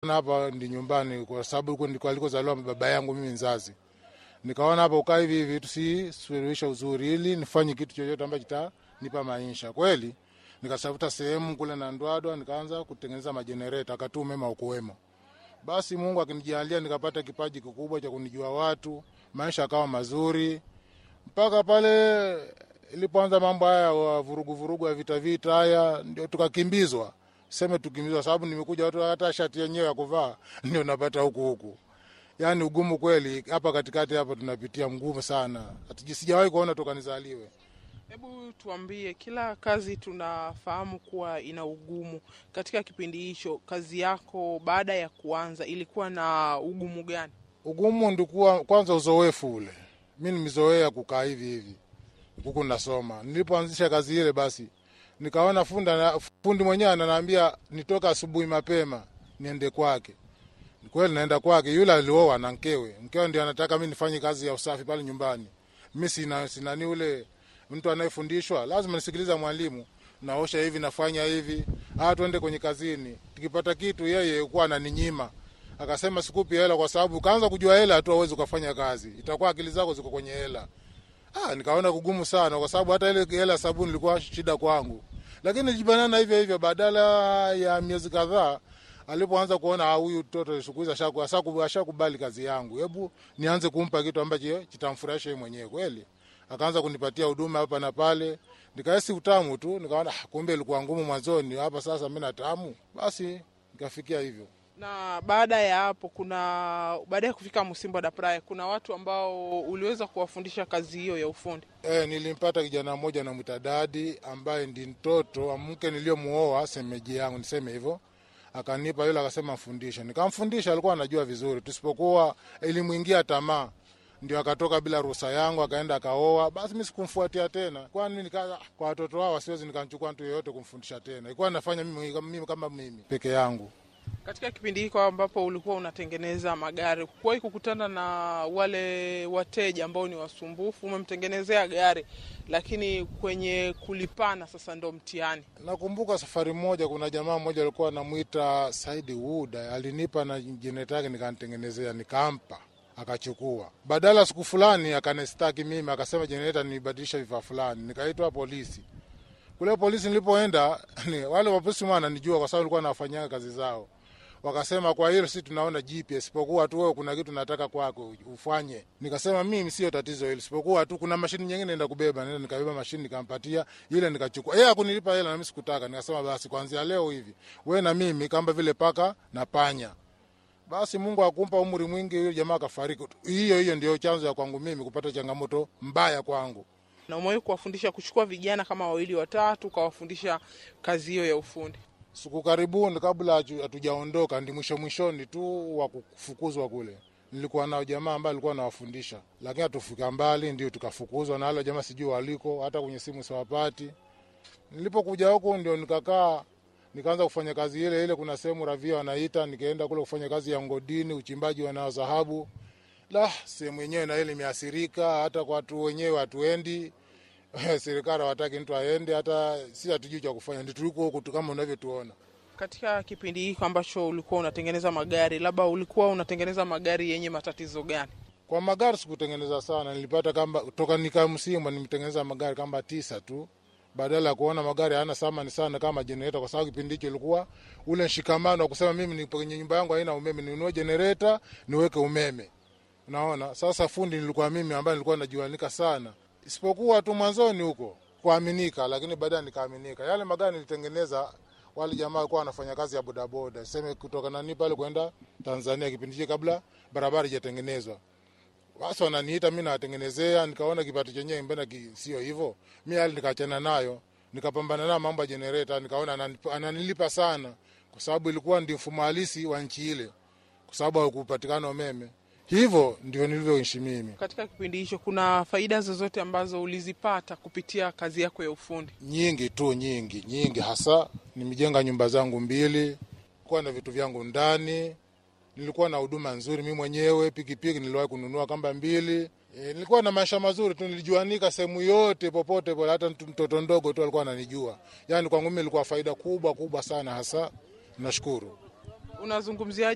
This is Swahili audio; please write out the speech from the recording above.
hapa ndi nyumbani, kwa sababu huko ndiko alikozaliwa baba yangu mimi mzazi. Nikaona hapa ukaa hivi hivi tusisuluhisha uzuri, ili nifanye kitu chochote ambacho kitanipa maisha kweli. Nikasafuta sehemu kule na Ndwadwa, nikaanza kutengeneza majenereta, akati umeme ukuwemo. Basi Mungu akinijalia nikapata kipaji kikubwa cha kunijua watu, maisha akawa mazuri mpaka pale ilipoanza mambo haya wa vurugu vurugu ya vita vita haya, ndio tukakimbizwa, seme tukimbizwa, sababu nimekuja watu hata shati yenyewe ya kuvaa ndio napata huku huku. Yani ugumu kweli hapa katikati hapa tunapitia mgumu sana, sijawahi kuona toka nizaliwe. Hebu tuambie, kila kazi tunafahamu kuwa ina ugumu. Katika kipindi hicho, kazi yako baada ya kuanza ilikuwa na ugumu gani? Ugumu ndikuwa kwanza uzoefu ule, mi nimezoea kukaa hivi hivi huku nasoma. Nilipoanzisha kazi ile, basi nikaona funda fundi mwenyewe ananiambia nitoka asubuhi mapema niende kwake. Kweli naenda kwake, yule alioa na mkewe, mkewe ndio anataka mi nifanye kazi ya usafi pale nyumbani. Mi sina sinani ule mtu anayefundishwa, lazima nisikiliza mwalimu, naosha hivi, nafanya hivi, ah, twende kwenye kazini. Tukipata kitu, yeye kuwa ananinyima akasema sikupi hela kwa sababu kaanza kujua hela tu awezi ukafanya kazi, itakuwa akili zako ziko kwenye hela. Ah, nikaona kugumu sana kwa sababu hata ile hela sabuni ilikuwa shida kwangu, lakini nilijibanana hivyo hivyo. Badala ya miezi kadhaa, alipoanza kuona huyu mtoto siku hizi ashakubali kazi yangu, hebu nianze kumpa kitu ambacho kitamfurahisha yeye mwenyewe kweli. Akaanza kunipatia huduma hapa na pale, nikahisi utamu tu, nikaona kumbe ilikuwa ngumu mwanzoni, hapa sasa mimi na tamu, basi nikafikia hivyo na baada ya hapo kuna baada ya kufika Msimbo da Praia, kuna watu ambao uliweza kuwafundisha kazi hiyo ya ufundi. E, nilimpata kijana mmoja namwita Dadi ambaye ndi mtoto wa mke niliyomuoa semeji yangu, niseme hivyo. Akanipa yule, akasema mfundishe, nikamfundisha. Alikuwa anajua vizuri, tusipokuwa ilimwingia tamaa, ndio akatoka bila ruhusa yangu, akaenda akaoa. Basi mi sikumfuatia tena, kwani nika kwa watoto wao siwezi nikamchukua mtu yeyote kumfundisha tena, ilikuwa nafanya mimi, mimi kama mimi peke yangu. Katika kipindi hiko ambapo ulikuwa unatengeneza magari, kuwahi kukutana na wale wateja ambao ni wasumbufu? Umemtengenezea gari, lakini kwenye kulipana sasa ndo mtihani. Nakumbuka safari moja, kuna jamaa mmoja alikuwa anamwita Saidi Wuda, alinipa na jenereta yake nikanitengenezea, nikampa akachukua. Badala siku fulani akanistaki mimi, akasema jenereta nibadilisha vifaa fulani, nikaitwa polisi. Kule polisi nilipoenda, wale wapolisi wananijua kwa sababu nilikuwa nawafanyia kazi zao wakasema kwa hilo si tunaona jipya, isipokuwa tu wewe kuna kitu nataka kwako ufanye. Nikasema mimi sio tatizo hilo, isipokuwa tu kuna mashini nyingine naenda kubeba. Nenda nikabeba mashini nikampatia ile, nikachukua yeye akunilipa hela na mimi sikutaka. Nikasema basi kuanzia leo hivi wewe na mimi kama vile paka na panya. Basi Mungu akumpa umri mwingi, huyo jamaa akafariki. Hiyo hiyo ndio chanzo ya kwangu mimi kupata changamoto mbaya kwangu. Na umewahi kuwafundisha kuchukua vijana kama wawili watatu, ukawafundisha kazi hiyo ya ufundi? siku karibuni, kabla hatujaondoka, ndi mwisho mwishoni tu wa kufukuzwa kule, nilikuwa nao jamaa ambaye alikuwa anawafundisha, lakini hatufika mbali, ndio tukafukuzwa na wale jamaa, sijui waliko, hata kwenye simu siwapati. Nilipokuja huku ndio nikakaa nikaanza kufanya kazi ile ile. Kuna sehemu ravia wanaita, nikaenda kule kufanya kazi ya ngodini, uchimbaji wa nao dhahabu. La, sehemu yenyewe na ile imeathirika, hata kwa watu wenyewe hatuendi serikali hawataki mtu aende, hata si hatujui cha kufanya, ndio tuliko huku kama unavyotuona. Katika kipindi hiki ambacho ulikuwa unatengeneza magari, labda ulikuwa unatengeneza magari yenye matatizo gani? Kwa magari sikutengeneza sana, nilipata kama toka nika Msimba nimetengeneza magari kama tisa tu, badala ya kuona magari hayana thamani sana kama jenereta, kwa sababu kipindi hicho ilikuwa ule mshikamano wa kusema mimi nipo kwenye nyumba yangu haina umeme, ninunue jenereta niweke umeme. Unaona, sasa fundi nilikuwa mimi ambaye nilikuwa najuanika sana isipokuwa tu mwanzoni huko kuaminika, lakini baadaye nikaaminika. Yale magari nilitengeneza, wale jamaa walikuwa wanafanya kazi ya bodaboda, sema kutoka nani pale kwenda Tanzania, kipindi hicho kabla barabara ijatengenezwa. Basi wananiita mimi nawatengenezea, nikaona kipato chenyewe mbona sio hivyo. Mimi hali nikaachana nayo, nikapambana nayo mambo ya generator, nikaona ananilipa sana, kwa sababu ilikuwa ndio mfumo halisi wa nchi ile, kwa sababu hakupatikana umeme. Hivyo ndivyo nilivyoishi mimi. Katika kipindi hicho, kuna faida zozote ambazo ulizipata kupitia kazi yako ya ufundi? Nyingi tu, nyingi nyingi, hasa nimejenga nyumba zangu mbili, kuwa na vitu vyangu ndani, nilikuwa na huduma nzuri mimi mwenyewe. Pikipiki niliwahi kununua kamba mbili. E, nilikuwa na maisha mazuri tu, nilijuanika sehemu yote popote pale, hata mtoto ndogo tu alikuwa ananijua. Yani kwangu mimi ilikuwa faida kubwa kubwa sana, hasa nashukuru. Unazungumzia